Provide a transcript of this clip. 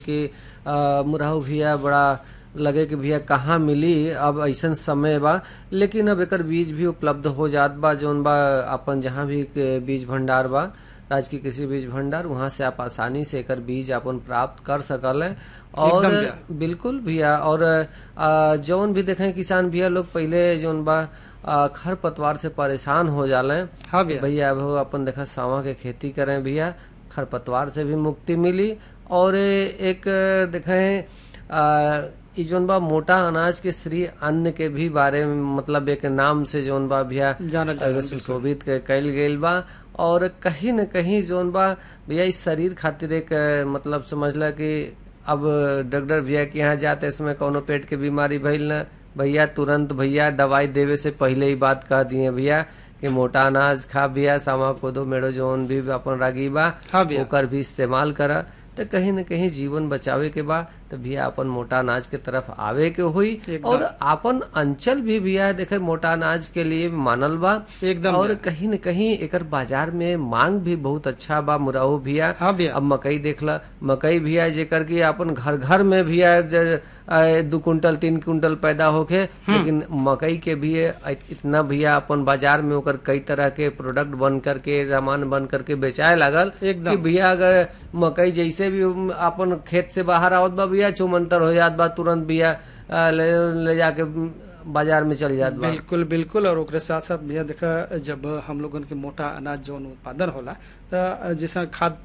कि अ, मुरहु भैया बड़ा लगे कि भैया कहाँ मिली अब ऐसन समय बा लेकिन अब एकर बीज भी उपलब्ध हो जात बा जौन बा अपन जहाँ भी के बीज भंडार बा राजकीय कृषि बीज भंडार वहाँ से आप आसानी से एकर बीज अपन प्राप्त कर सकल है और एकदम भैया। बिल्कुल भैया और अ, जौन भी देखें किसान भैया लोग पहले जौन बा अ, खर पतवार से परेशान हो जाले हाँ भैया भैया अब हो अपन देखा सावा के खेती करें भैया खरपतवार से भी मुक्ति मिली और एक देखें आ, इ जौन बा मोटा अनाज के श्री अन्न के भी बारे में मतलब एक नाम से जौन बा भैया जानल जाला, अ, सुशोभित के कैल गईल बा और कहीं न कहीं जौन बा भैया इस शरीर खातिर एक अ, मतलब समझला कि अब डॉक्टर भैया के यहाँ जाते इसमें कोनो पेट के बीमारी भइल न भैया तुरंत भैया दवाई देवे से पहले ही बात कह दिए भैया कि मोटा अनाज खा भैया सामा कोदो मेड़ो जौन भी अपन रागी बा हाँ भैया ओकर भी इस्तेमाल करा तो कहीं न कहीं जीवन बचावे के बा तो भैया अपन मोटा अनाज के तरफ आवे के हुई एकदम। और अपन अंचल भी भैया देखे मोटा अनाज के लिए मानल बा एकदम और भैया। कहीं न कहीं एकर बाजार में मांग भी बहुत अच्छा बा मुराहो भैया हाँ भैया अब मकई देखला मकई भैया जेकर की अपन घर घर में भैया ज- आ, दू कुंटल तीन कुंटल पैदा होके लेकिन मकई के भी इतना भैया अपन बाजार में ओकर कई तरह के प्रोडक्ट बन करके सामान बन करके बेचाए लागल एकदम। कि भैया अगर मकई जैसे भी अपन खेत से बाहर आवत बा भैया चुमंतर हो जात बा तुरंत भैया आ, ले, ले जाके बाजार में चल जात बा बिल्कुल बिल्कुल और ओकरे साथ साथ भैया देखा जब हम लोगन के मोटा अनाज जौन उत्पादन होला त जैसा खाद